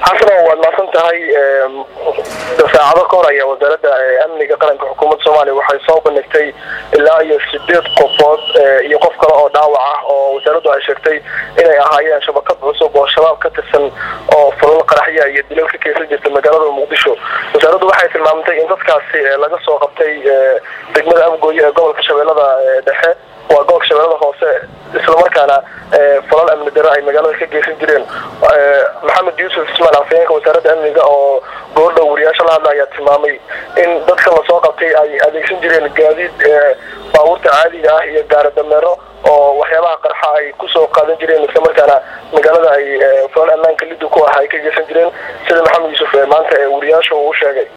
xasano waad maasan tahay saacado ka hor ayaa wasaaradda amniga qaranka xukuumadda soomaaliya waxay soo bandhigtay ilaa iyo sideed qofood iyo qof kale oo dhaawac ah oo wasaaraddu ay sheegtay inay ahaayeen shabakad cusub oo shabaab ka tirsan oo fulal qaraxya iyo dilal ka keysan jirta magaalada muqdisho wasaaraddu waxay tilmaamtay in dadkaasi laga soo qabtay degmada amgooye ee gobolka shabeellada dhexe waa gobolka shabeellada hoose islamarkaana falal amni daro ay magaalada ka geysan jireen maxamed yuusuf ismaan afayeenka wasaaradda amniga oo goordhow wariyaasha la hadla ayaa tilmaamay in dadka lasoo qabtay ay adeegsan jireen gaadiid baabuurta caadiga ah iyo gaari dameero oo waxyaabaha qarxa ay kusoo qaadan jireen islamarkaana magaalada ay falal ammaanka liddu ku ah ay ka geysan jireen sida maxamed yuusuf maanta ee wariyaasha uu sheegay